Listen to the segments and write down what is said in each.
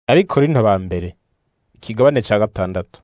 ariko rino ba mbere ikigabane ca gatandatu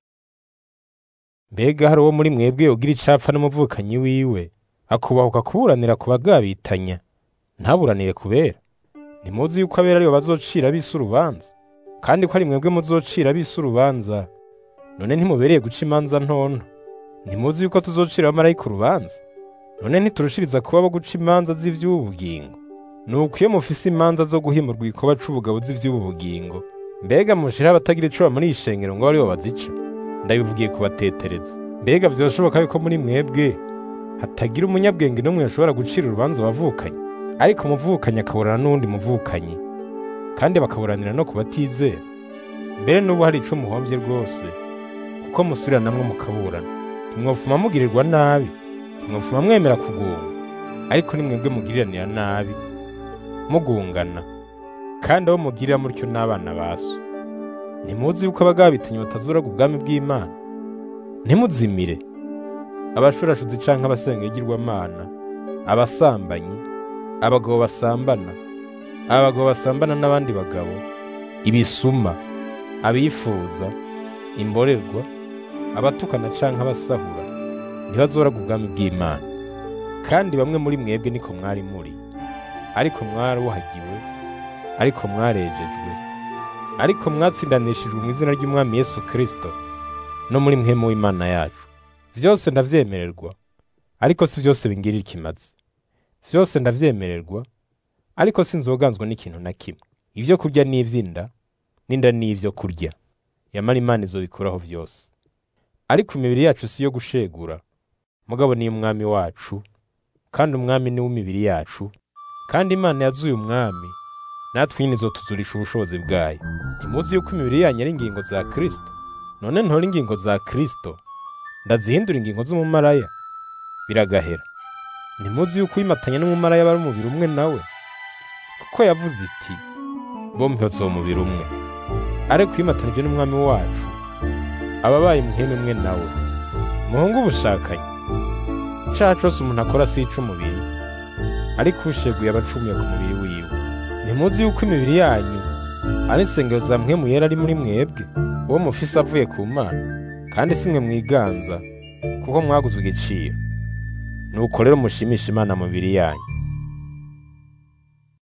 mbega hari uwo muri mwebwe ugira icapfa n'umuvukanyi wiwe akubahuka kuburanira ku bagabitanya ntaburanire kubera ntimuzi yuko abera aribo bazocira ab'isi urubanza kandi ko ari mwebwe muzocira ab'isi urubanza none ntimubereye guca imanza ntonto ntimuzi yuko tuzocira abamarayika urubanza none ntiturushiriza kuba abo guca imanza z'ivy'ubu bugingo nuko iyo mufise imanza zo guhimurwa ikoba c'ubugabo z'ivy'ubu bugingo mbega mushira abatagira ico muri ishengero ngo aribo bazica ndabivugiye kubatetereza mbega vyoshoboka yuko muri mwebwe hatagira umunyabwenge n'umwe yashobora gucira urubanza abavukanye ariko umuvukanyi akaburana n'uwundi muvukanyi kandi bakaburanira no ku batizera mbere n'ubu hari ico muhomvye rwose kuko musubiranamwo mukaburana ntimwofuma mugirirwa nabi ntimwofuma mwemera kugunga ariko ni mwebwe mugiriranira nabi mugungana kandi abo mugirira mutyo n'abana ba so ntimuzi yuko abagabitanye batazuraga ubwami bw'imana ntimuzimire abashurashuzi canke abasenga igirwamana abasambanyi abagabo basambana abagabo basambana n'abandi bagabo ibisuma abifuza imborerwa abatukana canke abasahura ntibazoraga ubwami bw'imana kandi bamwe muri mwebwe niko mwari muri ariko mwaruhagiwe ariko mwarejejwe ariko mwatsindanishijwe mu izina ry'umwami Yesu Kristo no muri mwemu w'Imana yacu vyose ndavyemererwa ariko si vyose bingirira ikimazi vyose ndavyemererwa ariko sinzoganzwa n'ikintu na kimwe ivyo kurya n'ivy'inda n'inda n'ivyo kurya yamara Imana izobikuraho vyose ariko imibiri yacu si yo gushegura mugabo ni umwami wacu kandi umwami ni w'imibiri yacu kandi Imana yazuye umwami natwe nyine izotuzurisha ubushobozi bwayo ntimuzi yuko imibiri yanyu ari ingingo za Kristo none ntora ingingo za Kristo ndazihindura ingingo z'umumaraya biragahera ntimuzi yuko uyimatanya n'umumaraya bari umubiri umwe nawe kuko yavuze iti bombi bazoba umubiri umwe ariko uyimatanije n'umwami wacu aba abaye umuhemu umwe nawe muhungu ubushakanyi icaha cose umuntu akora si ic'umubiri ariko usheguye aba acumuye ku mubiri wiwe ntimuzi yuko imibiri yanyu ari insengero za mpwemu yera ari muri mwebwe uwo mufise avuye ku mana kandi si mwe mwiganza kuko mwaguzwe igiciro nuko rero mushimisha imana mu mibiri yanyu